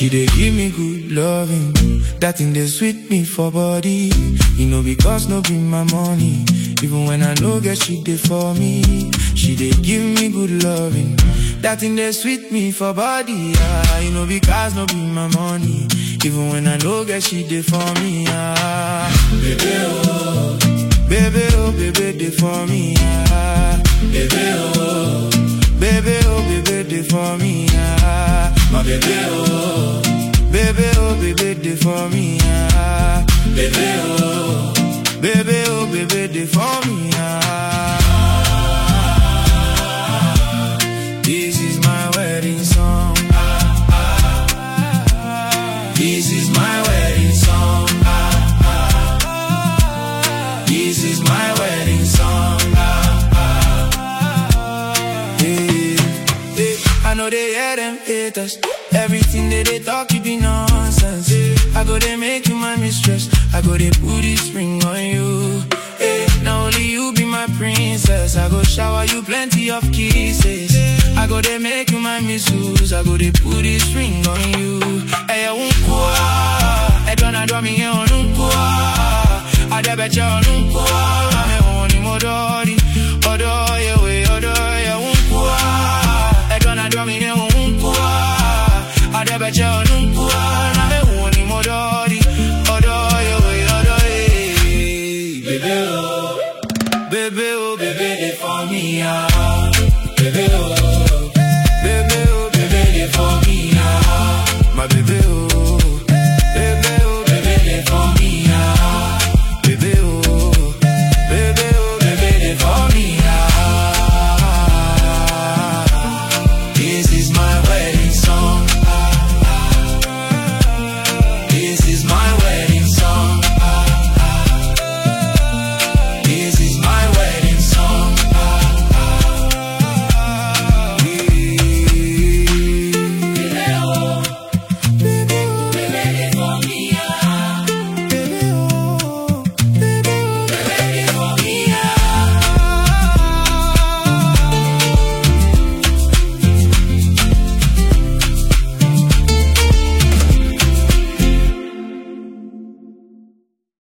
She dey give me good loving. That thing dey sweet me for body. You know because no be my money. Even when I no get she dey for me. She dey give me good loving. That thing dey sweet me for body. Ah, you know because no be my money. Even when I no get she dey for me. Ah, baby oh, baby oh, baby dey for me. Ah, baby oh, baby oh, baby dey for me. Ah, my baby oh, baby oh, baby dey for me. Ah, baby oh, baby oh, baby dey for me. Ah, this is my wedding song. This is my wedding song. This is my wedding song. Hey, hey, I know they hear them haters. Everything that they talk, you be nonsense. I go they make you my mistress. I go they put this ring on you. Hey, now only you be my princess. I go shower you plenty of kisses. I go they make you my missus. I go they put this ring on you. Hey, I won't go. I don't draw me on I bet you on I'm on him, Odori. Odo, yeah, we, Odo, yeah, won't I don't draw me on I bet you on I'm on him, Odori. Odo, yeah, we, Odo, yeah. Baby, oh, baby, oh, baby, they for me, ah. Baby, oh, baby, oh, baby, they for me, ah. My baby, oh.